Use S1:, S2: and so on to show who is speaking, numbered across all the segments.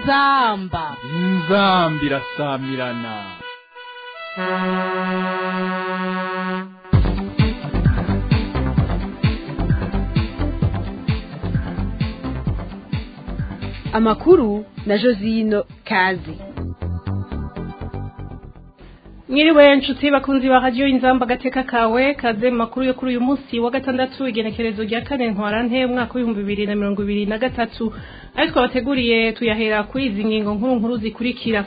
S1: inzamba
S2: inzambi irasamirana
S1: amakuru na josino kazi
S3: mwiriwe nshuti bakunzi ba radiyo inzamba agateka kawe kaze mu makuru yo kuri uyu munsi wa gatandatu igenekerezo rya kane ntwarante umwaka w'ibihumbi bibiri na mirongo ibiri na gatatu ayo twabateguriye tuyahera kuri izi ngingo nkuru nkuru zikurikira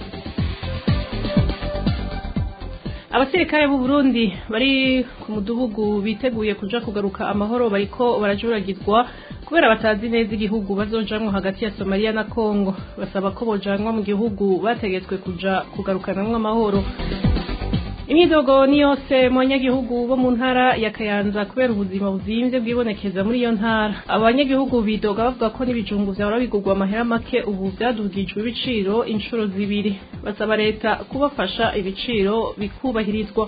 S3: abasirikare b'u Burundi bari ku mudugudu biteguye kuja kugaruka amahoro bariko barajuragirwa kubera batazi neza igihugu bazojamwo hagati ya Somalia na Congo basaba ko bojanwa mu gihugu bategetswe kuja kugarukanamwo amahoro imyidogo ni yose mu banyagihugu bo mu ntara ya kayanza kubera ubuzima buzimvye bwibonekeza muri iyo ntara abo banyagihugu bidoga bavuga ko n'ibijumbu vyahora bigurwa amahera make ubu vyadugijwe ibiciro inshuro zibiri basaba leta kubafasha ibiciro bikubahirizwa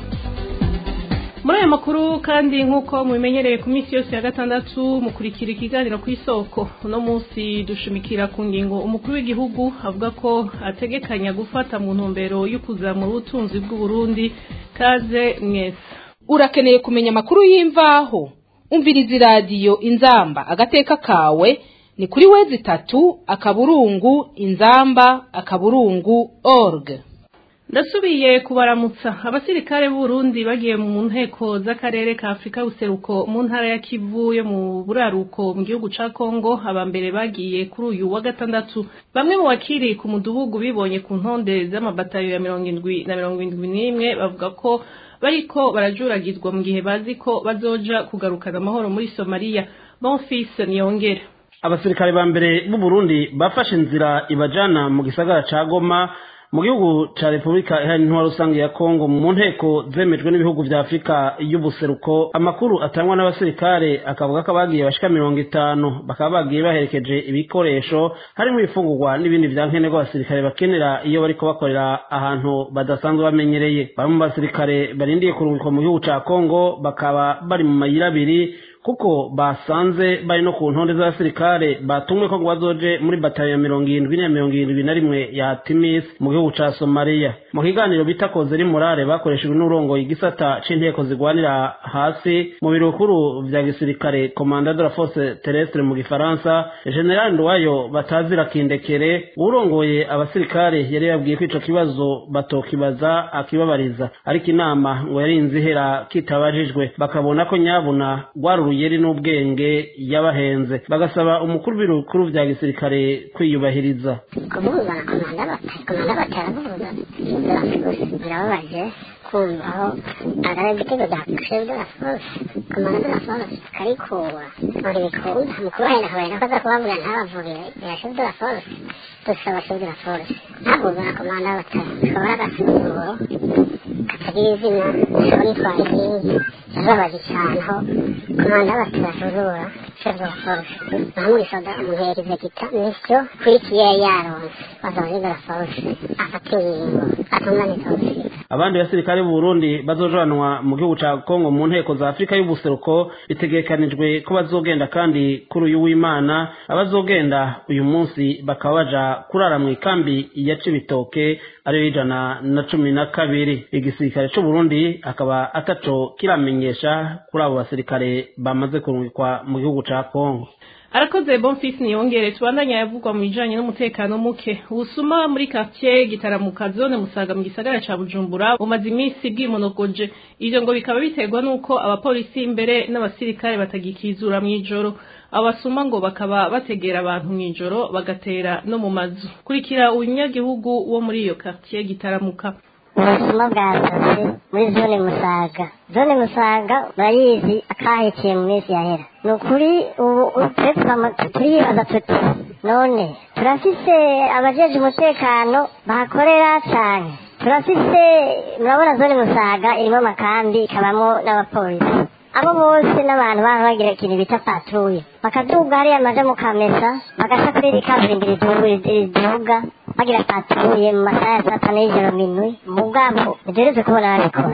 S3: muri ayo makuru kandi nk'uko mubimenyereye ku minsi yose ya gatandatu mukurikira ikiganiro ku isoko uno munsi dushimikira ku ngingo umukuru w'igihugu avuga ko ategekanya gufata mu ntumbero yo kuzamura ubutunzi bw'uburundi kaze mwese
S1: urakeneye kumenya amakuru y'imvaho umviriza iradiyo inzamba agateka kawe ni kuri wezi itatu akaburungu inzamba akaburungu org
S3: ndasubiye kubaramutsa abasirikare b'uburundi bagiye mu nteko z'akarere ka afurika y'ubuseruko mu ntara ya kivu yo mu buraruko mu gihugu ca kongo abambere bagiye kuri uyu wa gatandatu bamwe mu bakiri ku mudugudu bibonye ku ntonde z'amabatayo ya mirongo indwi na mirongo indwi n'imwe bavuga ko bariko barajuragizwa mu gihe bazi ko bazoja kugarukana amahoro muri somaliya bonfise niyongera
S4: abasirikare ba mbere b'u Burundi bafashe inzira ibajana mu gisagara ca Goma mu gihugu ca Repubulika Iharanira Intwaro Rusange ya Kongo mu nteko zemejwe n'ibihugu vya Afurika y'ubuseruko amakuru atangwa n'abasirikare akavuga ko abagiye bashika mirongo itanu bakaba bagiye baherekeje ibikoresho harimo ibifungurwa n'ibindi vya nkenerwa abasirikare bakenera iyo bariko bakorera ahantu badasanzwe bamenyereye bamwe mu basirikare barindiye kurungikwa mu gihugu ca Kongo bakaba bari mu mayira abiri kuko basanze bari no ku ntonde z'abasirikare batumwe ko ngo bazoje muri batayo ya mirongo irindwi na mirongo irindwi na rimwe ya timis mu gihugu ca somaliya mu kiganiro bita kozeri murare bakoreshejwe n'urongoye igisata c'inteko zigwanira hasi mu biro bikuru vya gisirikare komanda de la force terrestre mu gifaransa general nduwayo batazira kindekere urongoye abasirikare yari yabwiye ko ico kibazo batokibaza akibabariza ariko inama ngo yarinze ihera kitabajijwe bakabona ko nyabuna rwari uruyeri n'ubwenge yabahenze bagasaba umukuru w'ibikuru vya gisirikare kwiyubahiriza
S5: kuvuga komanda komanda bataravuga birababaje kumva aho agara igitego cya chef de la force komanda de la force karikura muri bikunda mukuru wahenda kabahenda ko aza kubavuga ntabavurire ya chef de la force dusaba chef de la force ntavuga na komanda batashobora agasuzuguro katagira izina ashobora yitwara inkingi yababaje cyane aho komanda batasuzugura chef de la force bamurishaga umuheri vegeta nisyo kurikiye yaronse bazaba chef de la force afata ingingo atunganiza ubusika
S4: abandi basirikare b'u Burundi bazojanwa mu gihugu ca Kongo mu nteko za Afrika y'ubuseruko bitegekanijwe ko bazogenda kandi kuri uyu w'Imana abazogenda uyu munsi bakaba baja kurara mu ikambi ya Cibitoke ariyo ijana na cumi na kabiri igisirikare c'u Burundi akaba ataco kiramenyesha kuri abo basirikare bamaze kurungikwa mu gihugu ca Kongo
S3: arakoze bonfisi niyongere tubandanya yavugwa mu bijanye n'umutekano muke ubusuma muri quartier gitaramuka zone musaga mu gisagara ca bujumbura bumaze iminsi bwimonogoje ivyo ngo bikaba biterwa n'uko abapolisi imbere n'abasirikare batagikizura mw'ijoro abo basuma ngo bakaba bategera abantu mw'ijoro bagatera no mu mazu kurikira umunyagihugu wo muri iyo quartier gitaramuka
S5: ubusuma bwasaze muri zone musaga zone musaga urayizi akahekeye mu minsi yahera ni ukuri ubu turibaza tuti none turafise abajeje umutekano bahakorera cyane turafise murabona zone musaga irimo amakambi ikabamo n'abapolisi abo bose n'abantu baba bagira ikintu bita patrouille bakaduga hariya amaja mu kamesa bagaca kuri iri kaburimbi riduga bagira patrouille mu masaha ya saa tanu y'ijoro minwi mu bwabo ntiduhereze kubona babikora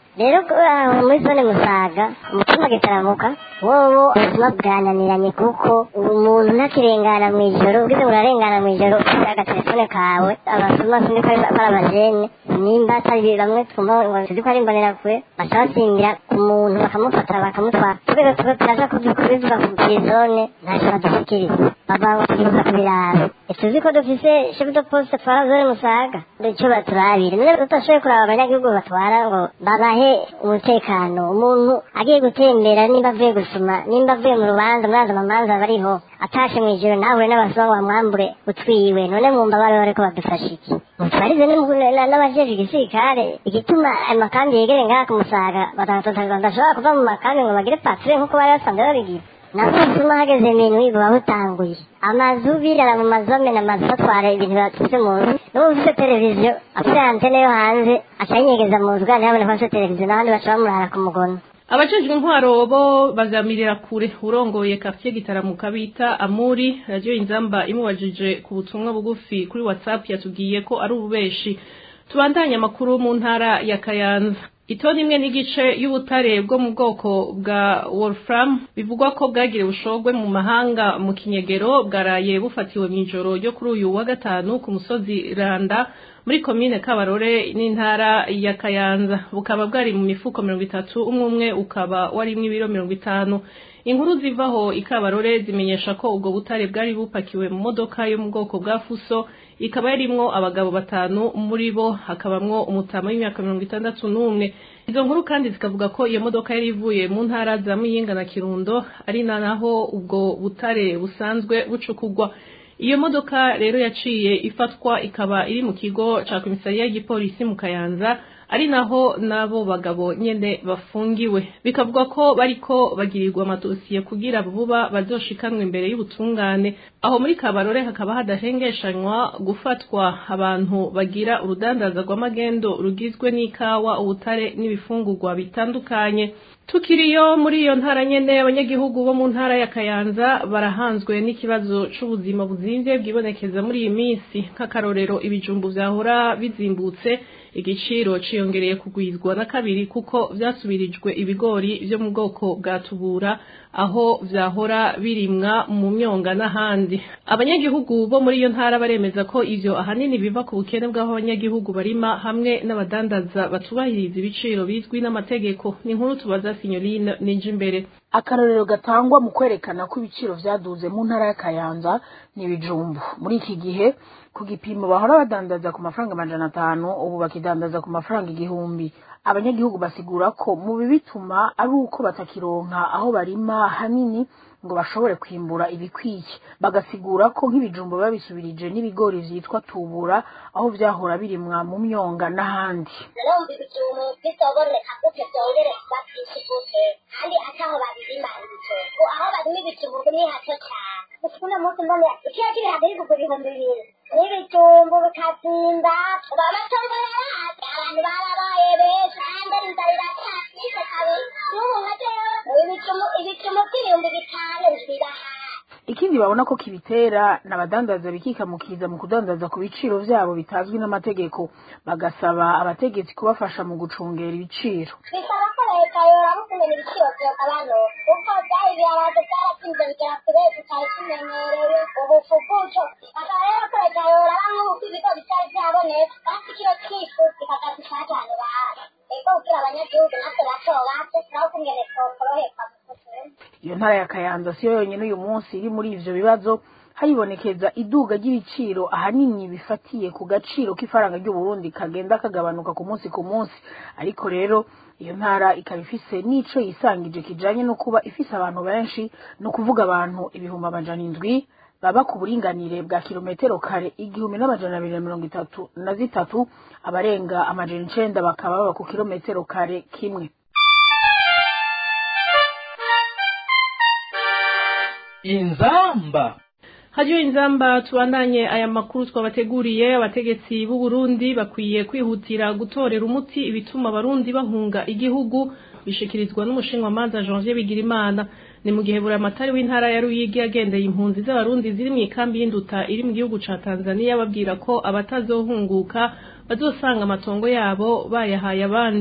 S5: rero aho muri zone musaga umutima gitaramuka wowo ubuzima bwananiranye kuko umuntu ntakirengana mu ijoro ugize ngo urarengana mu ijoro ufite agatelefone kawe abasuma sindi ko ari abajene nimba atari bamwe twumva ngo tuzi ko ari imbonerakure baca basimbira ku muntu bakamufata bakamutwara tugeze tuba turaza kubivuga ku zone ntacyo badushyikiriza bava ngo tugibuza kubiraba tuzi ko dufise chef de poste twara zone musaga icyo baturabire none tutashoboye kuraba abanyagihugu batwara ngo babahe umutekano umuntu agiye gutembera nimba avuye gusoma nimba avuye mu rubanza muraza amamanza bariho atashe mu ijoro nahure n'abasongo bamwambure utwiwe none mwumva bari bariko badufasha iki mutwarize n'abajejwe igisirikare igituma ayo makambi yegere ngaha ku musaga badashobora kuva mu makambi ngo bagire patire nk'uko bari basanzwe babigira nako bituma hageze ibintu biba butanguye amazu birara mu mazome n'amazu batwara ibintu batutse mu nzu n'ubu ufite televiziyo afite antene yo hanze aca yinyegeza mu nzu kandi haboneka afite televiziyo n'abandi baca bamurara ku mugono
S3: abajejwe intwaro bo bazamirira kure urongoye quartier gitaramuka bita amuri radio inzamba imubajije ku butumwa bugufi kuri whatsapp yatubwiye ko ari ububeshi tubandanye amakuru mu ntara ya kayanza itoni imwe n'igice y'ubutare bwo mu bwoko bwa wolfram bivugwa ko bwagiriwe ubushogwe mu mahanga mu kinyegero bwaraye bufatiwe mu ijoro ryo kuri uyu wa gatanu ku musozi randa muri komine kabarore n'intara ya kayanza bukaba bwari mu mifuko mirongo itatu umwe umwe ukaba warimwo ibiro mirongo itanu inkuru zivaho ikabarore zimenyesha ko ubwo butare bwari bupakiwe mu modoka yo mu bwoko bwa fuso ikaba yarimwo abagabo batanu muri bo hakabamwo umutama w'imyaka mirongo itandatu n'umwe izo nkuru kandi zikavuga ko iyo modoka yari ivuye mu ntara za muyinga na kirundo ari na naho ubwo butare busanzwe bucukugwa iyo modoka rero yaciye ifatwa ikaba iri mu kigo ca komisariya y'igipolisi mu kayanza ari naho n'abo bagabo nyene bafungiwe bikavuga ko bariko bagirirwa amadosiye kugira vuba bazoshikanwa imbere y'ubutungane aho muri kabarore hakaba hadahengeshanywa gufatwa abantu bagira urudandaza rw'amagendo rugizwe n'ikawa ubutare n'ibifungurwa bitandukanye tukiriyo muri iyo ntara nyene abanyagihugu bo mu ntara ya kayanza barahanzwe n'ikibazo c'ubuzima buzimvye bwibonekeza muri iyi minsi nk'akarorero ibijumbu vyahora bizimbutse igiciro ciyongereye kugwizwa na kabiri kuko vyasubirijwe ibigori vyo mu bwoko bwa tubura aho vyahora birimwa mu myonga n'ahandi abanyagihugu bo muri iyo ntara baremeza ko ivyo ahanini biva ku bukene bw'aho abanyagihugu barima hamwe n'abadandaza batubahiriza ibiciro bizwi n'amategeko ni inkuru tubaza sinyorine nije imbere
S6: akarorero gatangwa mu kwerekana ko ibiciro vyaduze mu ntara ya kayanza ni ibijumbu muri iki gihe ku gipimo bahora badandaza ku mafaranga amajana atanu ubu bakidandaza ku mafaranga igihumbi abanyagihugu basigura ko mu bibituma ari uko batakironka aho barima hanini ngo bashobore kwimbura ibikwiye bagasigura ko nk'ibijumbu babisubirije n'ibigori vyitwa tubura aho vyahora birimwa mu myonga n'ahandi
S7: urumva ibijumbu bitoboneka gute vyongere bavyinshi gute kandi ataho babirima ibijumbu aho barima ibijumbu ni hato cane gusa uno munsi mbona ikiro cy'ibihaza biri kugura ibihumbi bibiri n'ibijumbu bikazimba ubu amatongo yarahaze abantu barabaye benshi kandi inzara iracyafise kabiri n'ubu nka jewe ibijumbu ibijumbu by'ibihumbi bitanu birahaze
S6: ikindi babona ko kibitera n'abadandaza bikikamukiza mu kudandaza ku biciro vyabo bitazwi n'amategeko bagasaba abategetsi kubafasha mu gucungera ibiciro
S7: bisaba ko leta yoraba ukuntu ibiciro vyogabanuka kuko vyari ibiharage vyaratinze bigera kure tutari tumenyereye ubufu bw'uco bakaba rero ko leta yoraba nk'uko ibigori vyari vyabonetse basi ikiro c'ifu kikagaza icajane bahari ego kugira abanyagihugu natwe bato bato naho kungene twokoroherwa mu kuzima
S6: iyo ntara ya kayanza siyo yonyene uyu munsi iri muri ivyo bibazo haribonekeza iduga ry'ibiciro ahanini bifatiye ku gaciro k'ifaranga ry'uburundi kagenda kagabanuka ku munsi ku munsi ariko rero iyo ntara ikaba ifise n'ico yisangije kijanye no kuba ifise abantu benshi ni ukuvuga abantu ibihumbi amajana indwi baba ku buringanire bwa kilometero kare igihumbi n'amajana abiri na mirongo itatu na zitatu abarenga amajana icenda bakaba baba ku kilometero kare kimwe
S2: inzamba
S3: hajyiwe inzamba tubandanye aya makuru twabateguriye abategetsi b'u Burundi bakwiye kwihutira gutorera umuti ibituma abarundi bahunga igihugu bishikirizwa n'umushinwamanza Janvier Bigirimana ni mu gihe buramatari w'intara ya Ruyigi yagendeye impunzi z'abarundi ziri mu ikambi y'induta iri mu gihugu ca Tanzania babwira ko abatazohunguka bazosanga amatongo yabo bayahaye abandi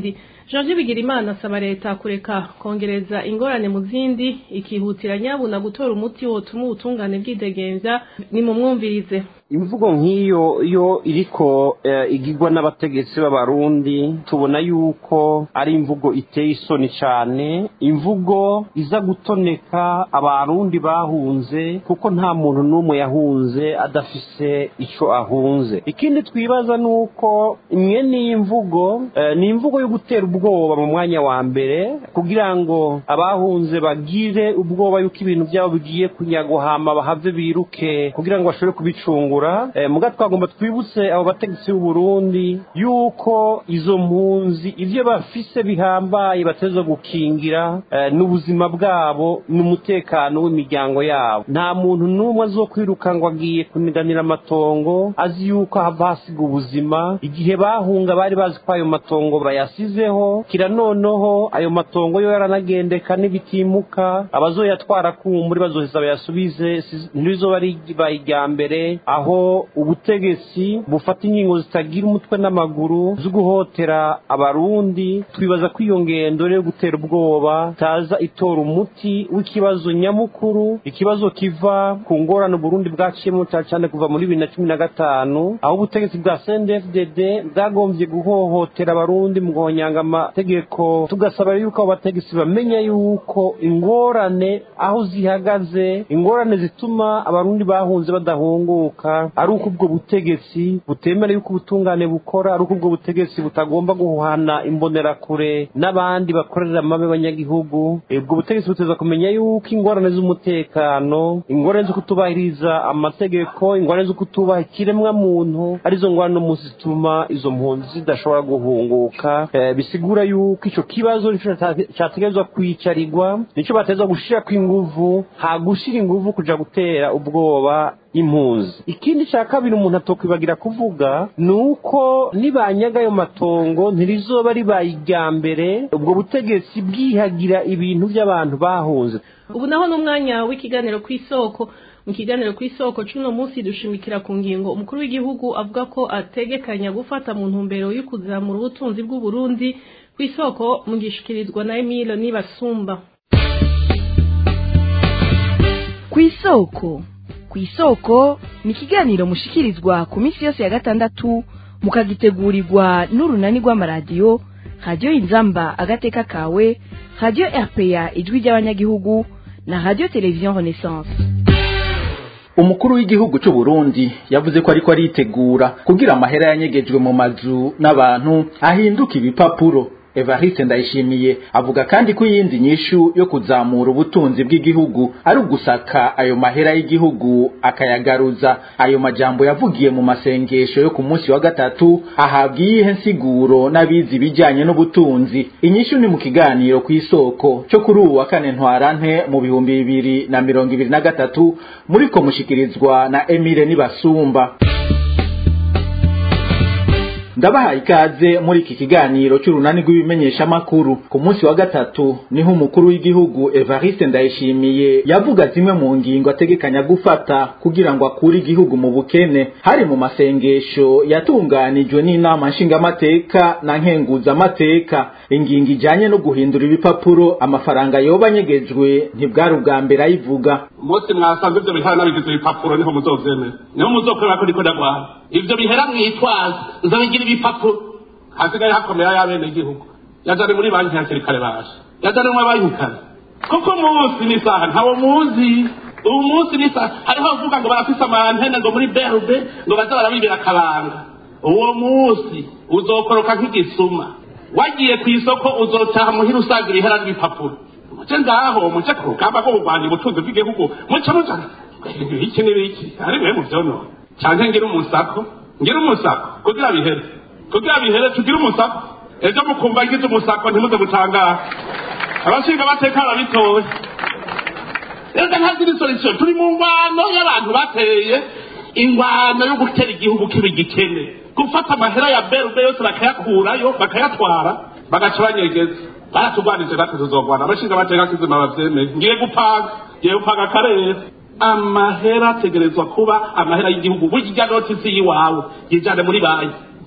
S3: Jean Bigirimana asaba leta kureka kongereza ingorane mu zindi ikihutira nyabuna gutora umuti wotuma ubutungane bwidegenza ni mu mwumvirize
S8: imvugo nk'iyo yo iriko eh, igirwa n'abategetsi b'abarundi tubona yuko ari imvugo iteye isoni cyane imvugo iza gutoneka abarundi bahunze kuko nta muntu n'umwe yahunze adafise ico ahunze ikindi twibaza ni uko imwe n'iyi mvugo eh, ni imvugo yo gutera ubwoba mu mwanya wa mbere kugira ngo abahunze bagire ubwoba yuko ibintu byabo bigiye kunyagohama bahave biruke kugira ngo bashobore kubicungura eh, muga twagomba twibutse abo bategetsi b'u Burundi yuko izo mpunzi ivyo bafise bihambaye bateza gukingira eh, n'ubuzima bwabo n'umutekano w'imiryango yabo nta muntu n'umwe azokwiruka ngo agiye kuniganira amatongo azi yuko hava hasiga ubuzima igihe bahunga bari bazi ko ayo matongo bayasizeho kira noneho ayo matongo yo yaranagendeka n'ibitimuka abazoyatwara kumburi bazoheza bayasubize si- ntirizoba ari irya mbere aho ubutegetsi bufata ingingo zitagira umutwe n'amaguru zo guhotera abarundi twibaza ko iyo ngendo rero yo gutera ubwoba taza itora umuti w'ikibazo nyamukuru ikibazo kiva ku ngorane uburundi bwaciyemo cyane cyane kuva muri bibiri na cumi na gatanu aho ubutegetsi bwa cndfdd bwagombye guhohotera abarundi mu guhonyanga amategeko tugasaba rero yuko abo bategetsi bamenya yuko ingorane aho zihagaze ingorane zituma abarundi bahunze badahunguka ari uko ubwo butegetsi butemera yuko ubutungane bukora ari uko ubwo butegetsi butagomba guhana imbonerakure n'abandi bakorera amabi abanyagihugu Eh, ubwo butegetsi buteza kumenya yuko ingorane z'umutekano ingorane zo kutubahiriza amategeko ingorane zo kutubaha ikiremwa muntu arizo ngorane no munsi zituma izo mpunzi zidashobora guhunguka Eh, bisigura yuko ico kibazo nico cata- categerezwa kwicarirwa nico bateza gushirako inguvu ha gushira inguvu kuja gutera ubwoba impunzi ikindi cya kabiri umuntu atokwibagira kuvuga ni uko nibanyaga ayo matongo ntirizoba ribaye irya mbere ubwo butegetsi bwihagira ibintu by'abantu bahunze
S3: ubu naho n'umwanya w'ikiganiro ku isoko mu kiganiro ku isoko cy'uno munsi dushimikira ku ngingo umukuru w'igihugu avuga ko ategekanya gufata mu ntumbero yo kuzamura ubutunzi bw'u Burundi ku isoko mu gishikirizwa na Emile Nibasumba
S9: ku isoko ku isoko ni ikiganiro mushikirizwa ku minsi yose ya gatandatu mukagitegurirwa n'urunani rw'amaradiyo radiyo inzamba agateka kawe radiyo rpa ijwi ry'abanyagihugu na radiyo televiziyo renaissance
S10: umukuru w'igihugu cy'u Burundi yavuze ko ariko aritegura kugira amahera yanyegejwe mu mazu n'abantu ahinduka ibipapuro Evariste Ndayishimiye avuga kandi ko iyindi nyishu yo kuzamura ubutunzi bw'igihugu ari ugusaka ayo mahera y'igihugu akayagaruza ayo majambo yavugiye mu masengesho yo ku munsi wa gatatu ahabwa iyihe nsiguro n'abizi ibijyanye n'ubutunzi inyishu ni mu kiganiro ku isoko cyo kuri ubu wa kane ntwarante mu bihumbi bibiri na mirongo ibiri na gatatu muriko mushikirizwa na Emile Nibasumba ndabahaye ikaze muri iki kiganiro cy'urunani rw'ibimenyeshamakuru ku munsi wa gatatu niho umukuru w'igihugu Evariste Ndayishimiye yavuga zimwe mu ngingo ategekanya gufata kugira ngo akure igihugu mu bukene hari mu masengesho yatunganijwe n'inama nshingamateka na nkenguzamateka ingingo ijanye no guhindura ibipapuro amafaranga yoba anyegejwe ntibwari ubwa mbere ayivuga
S11: umunsi mwasanze ibyo bihera nabigize ibipapuro niho muzovyemera niho muzokorera ko ndiko ndagwara ivyo bihera mwitwaza nzabigira ibipapuro hasigaye hakomera y'abene igihugu yajane muri banki hakiri kare baje yajane mwe bayihukana kuko umunsi n'isaha ntawo muzi ubu munsi n'isaha hariho abavuga ngo barafise amantene ngo muri berube ngo baza barabibira akabanga uwo munsi uzokoroka nk'igisuma wagiye ku isoko uzotaha muhira usaga ibihera n'ibipapuro muce ngaho muce ku rugamba rwo kurwanya ubutunzi bw'igihugu muce mujana iki n'ibiki ari mwe mu vyonona canke ngira umusako ngira umusako kugira bihere kugira bihere tugire umusako ejo mukumva ngize umusako ntimuze gutangara abashinga amateka barabitowe reka ntaziri solution turi mu ngwano y'abantu bateye ingwano yo gutera igihugu kiba igikene gufata amahera ya berube yose bakayakurayo bakayatwara bagaca banyegeza baratugwanije natwe tuzogwana abashinga amateka kizima bavyemeye ngiye gupanga ngiye gupanga akarere amahera ategerezwa kuba amahera y'igihugu burya noti si iwawe yijane muri banki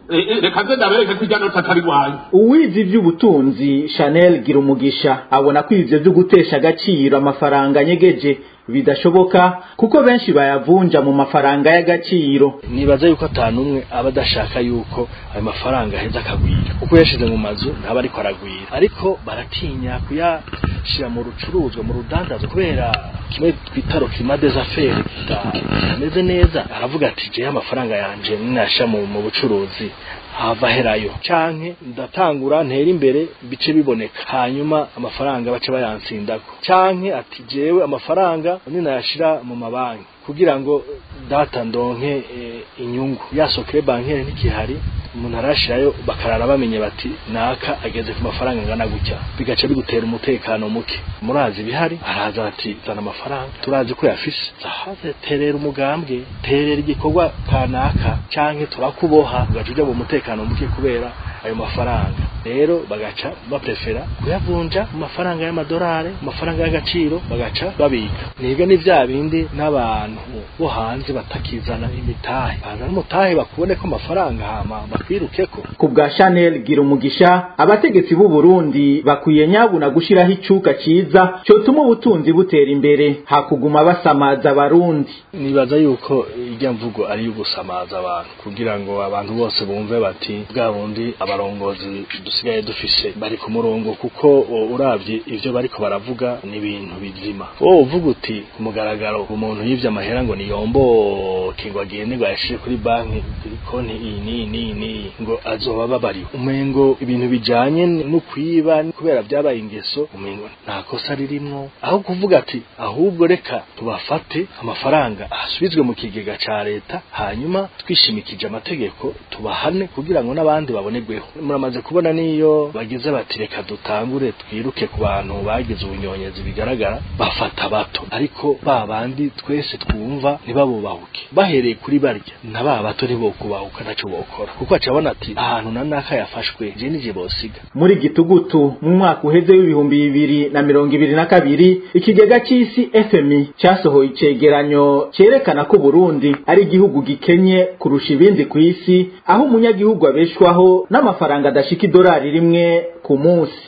S11: Eh, eh, reka nze ndabereke ko irya noti atari rwanyu
S10: uwize iby'ubutunzi chanel gira umugisha abona ko ivyo vyo gutesha agaciro amafaranga anyegeje bidashoboka kuko benshi bayavunja mu mafaranga y'agaciro
S12: nibaza yuko atanumwe aba adashaka yuko ayo mafaranga aheza akagwira kuko yashize mu mazu ntaba ariko aragwira ariko baratinya kuyashira mu rucuruzwa mu rudandazo kubera kimwe twita rokima des affaires kitameze neza aravuga ati jewe amafaranga yanje ninasha mu, mu bucuruzi hava herayo canke ndatangura ntera imbere bice biboneka hanyuma amafaranga bace bayansindako canke ati jewe amafaranga ninayashira mu mabanki kugira ngo data ndonke e, inyungu yasokere bankere ntikihari umuntu arashirayo bakarara bamenye bati naka ageze ku mafaranga angana gutya bigaca bigutera umutekano muke murazi ibihari araza ati zana amafaranga turazi ko yafise zahaze terera umugambwe terera igikorwa kanaka canke turakuboha ugaca uja mu mutekano muke kubera ayo mafaranga rero bagaca baprefera kuyavunja mu mafaranga y'amadolari mu mafaranga y'agaciro bagaca babika nibyo ni vya bindi n'abantu bo hanze batakizana imitahe bazana umutahe bakubone ko amafaranga hama bakwirukeko
S10: ku bwa chanel gira umugisha abategetsi b'u burundi bakwiye nyabuna gushiraho icuka ciza cotuma ubutunzi butera imbere hakuguma basamaza abarundi
S12: nibaza yuko irya mvugo ari iyo gusamaza abantu kugira ngo abantu bose bumve bati bwa bundi abarongozi dusigaye dufise bari ku murongo kuko o, uravye ivyo bariko baravuga ni ibintu bizima wowe uvuga uti ku mugaragaro umuntu yivye amahera ngo niyomboke ngo agende ngo ayashire kuri banki kuri konti iyi n'iyi n'iyi n'iyi ngo azoba babariwe umengo ibintu bijanye no kwiba kubera vyabaye ingeso umengo nta kosa ririmwo aho kuvuga ati ahubwo reka tubafate amafaranga asubizwe mu kigega ca leta hanyuma twishimikije amategeko tubahane kugira ngo n'abandi babonerweho muramaze kubona niyo bagize bati reka dutangure twiruke ku bantu bagize ubunyonyezi bigaragara bafata bato ariko ba bandi twese twumva ntibabubahuke bahereye kuri barya na ba bato ntibokubahuka ntaco bokora kuko acabona ati ahantu na naka yafashwe je nije bosiga
S10: muri gitugutu mu mwaka uheze w'ibihumbi bibiri na mirongo ibiri na kabiri ikigega c'isi fmi casohoye icegeranyo cerekana ko burundi ari igihugu gikenye kurusha ibindi ku isi aho umunyagihugu abeshwaho n'amafaranga adashika idolari rimwe ku munsi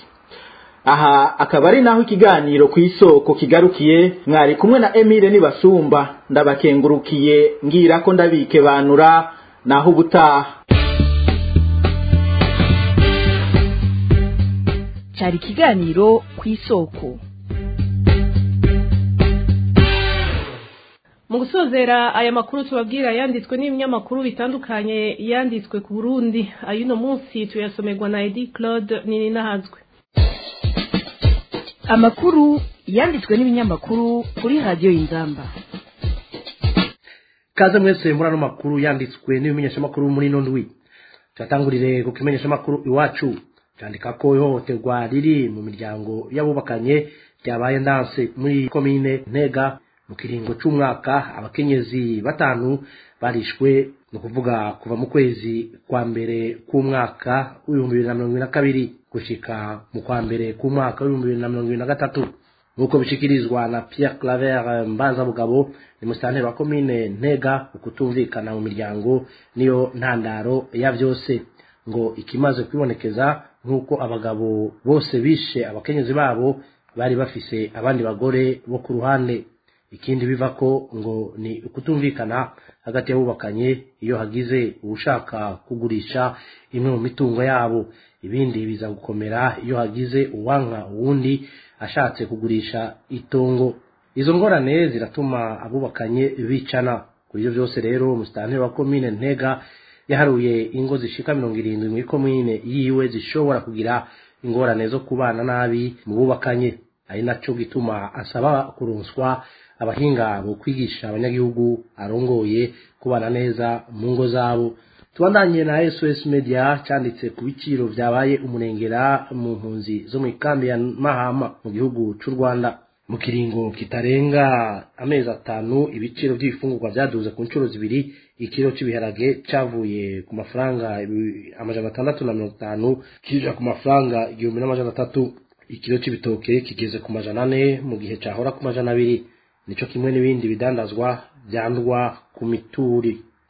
S10: aha akaba ari naho ikiganiro ku isoko kigarukiye mwari kumwe na emile nibasumba ndabakengurukiye ngira ko ndabike banura naho ubutaha
S9: cyari ikiganiro ku isoko
S3: mu gusozera aya makuru tubabwira yanditswe n'ibinyamakuru bitandukanye yanditswe ku burundi ay'uno munsi tuyasomerwa na edi claude nini nahazwe
S9: amakuru yanditswe n'ibinyamakuru kuri radiyo y'inzamba
S13: kaze mwese muri ano makuru yanditswe n'ibimenyeshamakuru muri ino ndwi turatangurire ku kimenyeshamakuru iwacu cyandika ko ihohoterwa riri mu miryango y'abubakanye ryabaye ndanse muri komine ntega mu kiringo c'umwaka abakenyezi batanu barishwe ni ukuvuga kuva mu kwezi kwa mbere k'umwaka w'ibihumbi bibiri na mirongo ibiri na kabiri gushika mu kwa mbere k'umwaka w'ibihumbi bibiri na mirongo ibiri na gatatu nk'uko bishikirizwa na Pierre Claver Mbanzabugabo ni musitanteri wa komine Ntega ukutumvikana mu miryango niyo ntandaro ya vyose ngo ikimaze kwibonekeza nk'uko abagabo bose bishe abakenyezi babo bari bafise abandi bagore bo ku ruhande ikindi biva ko ngo ni ukutumvikana hagati y'abubakanye iyo hagize uwushaka kugurisha imwe mu mitungo yabo ibindi biza gukomera iyo hagize uwanka uwundi ashatse kugurisha itongo izo ngorane ziratuma abubakanye bicana kuri ibyo byose rero umusitanteri wa komine ntega yaharuye ingo zishika mirongo irindwi muri komine yiwe zishobora kugira ingorane zo kubana nabi mu bubakanye ari naco gituma asaba kuronswa abahinga bo kwigisha abanyagihugu arongoye kubana neza mu ngo zabo tubandanye na SOS Media cyanditse ku biciro vyabaye umurengera mu mpunzi zo mu ikambi ya Mahama mu gihugu c'u Rwanda mu kiringo kitarenga amezi atanu ibiciro by'ibifungurwa vyaduze ku nshuro zibiri ikiro cy'ibiharage cavuye ku mafaranga amajana atandatu na mirongo itanu kija ku mafaranga igihumbi n'amajana atatu ikiro c'ibitoke kigeze ku majana ane mu gihe cahora ku majana abiri nico kimwe n'ibindi bidandazwa vyandwa ku mituri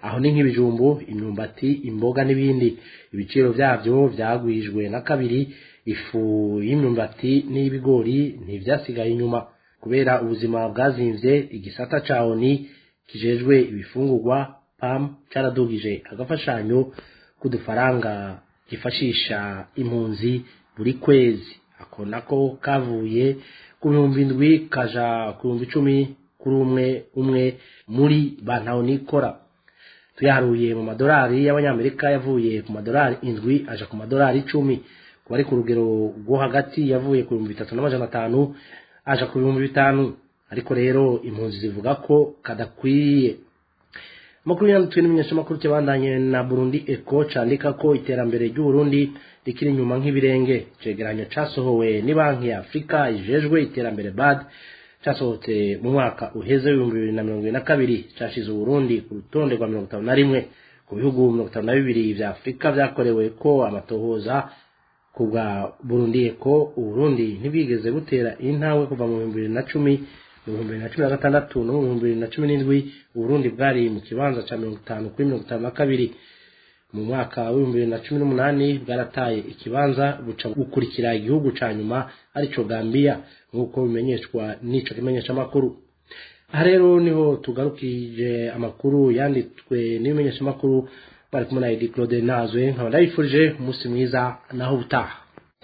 S13: aho ni nk'ibijumbu imyumbati imboga n'ibindi ibiciro byabyo byagwijwe na kabiri ifu y'imyumbati n'ibigori ntibyasigaye inyuma kubera ubuzima bwazimvye igisata ca oni kijejwe ibifungurwa pam caradugije agafashanyo k'udufaranga gifashisha impunzi buri kwezi ako nako kavuye ku bihumbi indwi kaja ku bihumbi icumi kuri umwe umwe muri bantahonikora tuyaharuye mu madolari y'abanyamerika yavuye ku madolari indwi aja ku madolari icumi ku bari ku rugero rwo hagati yavuye ku bihumbi bitatu n'amajana atanu aja ku bihumbi bitanu ariko rero impunzi zivuga ko kadakwiye makuru yanditswe n'imenyeshamakuru cyabandanye na burundi eko candika ko iterambere ry'uburundi rikiri inyuma nk'ibirenge cegeranyo casohowe ni banki ya afurika ijejwe iterambere bad casohotse mu mwaka uheze w'ibihumbi bibiri na mirongo ibiri na kabiri cashize uburundi ku rutonde rwa mirongo itanu na rimwe ku bihugu mirongo itanu na bibiri vya afurika vyakorewe ko amatohoza ku bwa burundi eko uburundi ntibwigeze butera intambwe kuva mu bihumbi bibiri na cumi mu bihumbi bibiri na cumi na gatandatu no mu bihumbi bibiri na cumi n'indwi uburundi bwari mu kibanza ca mirongo itanu kuri mirongo itanu na kabiri mu mwaka w'ibihumbi bibiri na cumi n'umunani bwarataye ikibanza buca gukurikira igihugu ca nyuma arico gambiya nk'uko bimenyeshwa n'ico kimenyeshamakuru aha rero niho tugarukije amakuru yanditswe n'ibimenyeshamakuru bari kumwe na edi claude nazwe nkaba ndabifurije umunsi mwiza naho ubutaha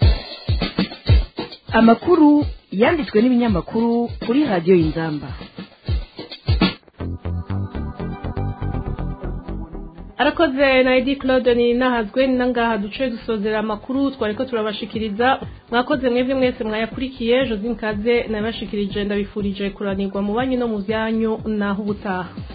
S9: amakuru yanditswe n'ibinyamakuru kuri radiyo y'inzamba
S3: arakoze na edi claude ni nahazwe ni nangaha duce dusozera amakuru twari ko turabashikiriza mwakoze mwebwe mwese mwayakurikiye josine kaze nabashikirije ndabifurije kuranirwa mu banki no mu byanyu naho ubutaha